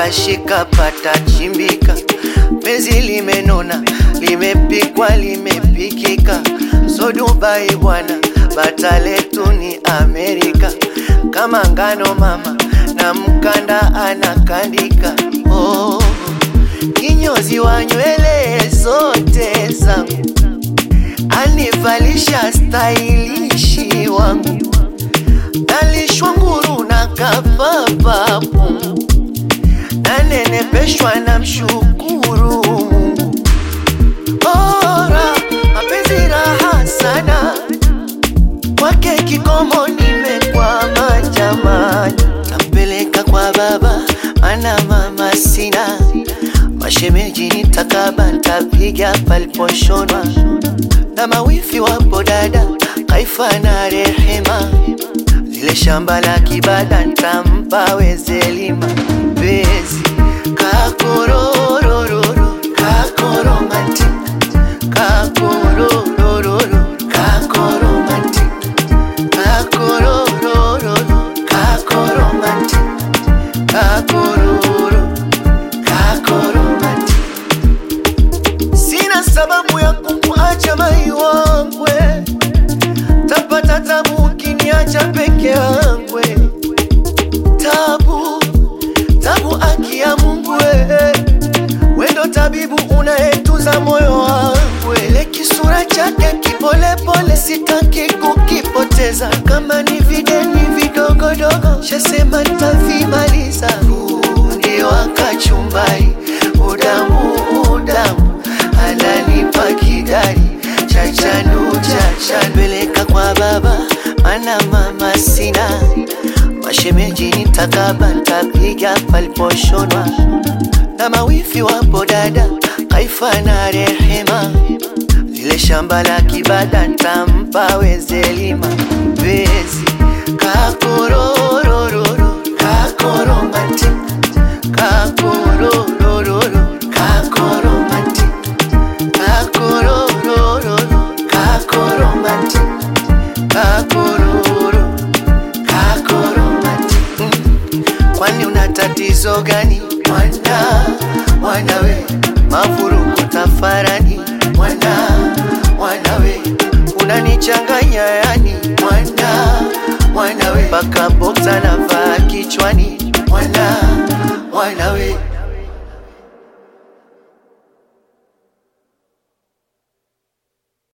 shika pata chimbika, penzi limenona, limepikwa, limepikika, so Dubai bwana, bata letu ni Amerika, kama ngano mama na mkanda anakandika. Oh, kinyozi wa nywele zote zangu anivalisha stailishi wangu, nalishwa nguru na kapapapu, nanenepeshwa na mshukuru Mungu. Ora, mapenzi raha sana, kwake kikomo nimekwama jamani, tampeleka kwa baba mana mama sina mashemeji nitakaba ntapiga paliposhonwa na mawifi wapo dada Kaifa na Rehema, lile shamba la kibada ntampa wezelima bezi kakororororo kakoromanti kakororororo kakoromanti kakororororo kakoromanti kakororo kakoromanti Sina sababu ya kumwacha mai wangwe, tapata tabu ukiniacha peke yangwe. Tabu tabu, aki ya Mungu we, wendo tabibu unayetuza moyo wangu. Ile kisura chake kipolepole, sitaki kukipoteza. Kama ni videni vidogodogo, shasema ntavimaliza. Fundi wa kachumbari, udamu udamu, ananipa kidari chachanu chacha, peleka kwa baba, mana mama sina mashemeji nitakaba, ntapiga paliposhonwa na mawifi wapo dada Kaifa na Rehema, lile shamba la kibada ntampa wezelima bezi kakororororo kakoromanti kakororororo kakoromanti kakororororo kakoromanti kakororo kakoromanti Kwani una tatizo gani mwana mwanawe, mavurugu tafarani mwana mwanawe, unanichanganya yani mwana mwanawe, mpaka boksa navaa kichwani mwana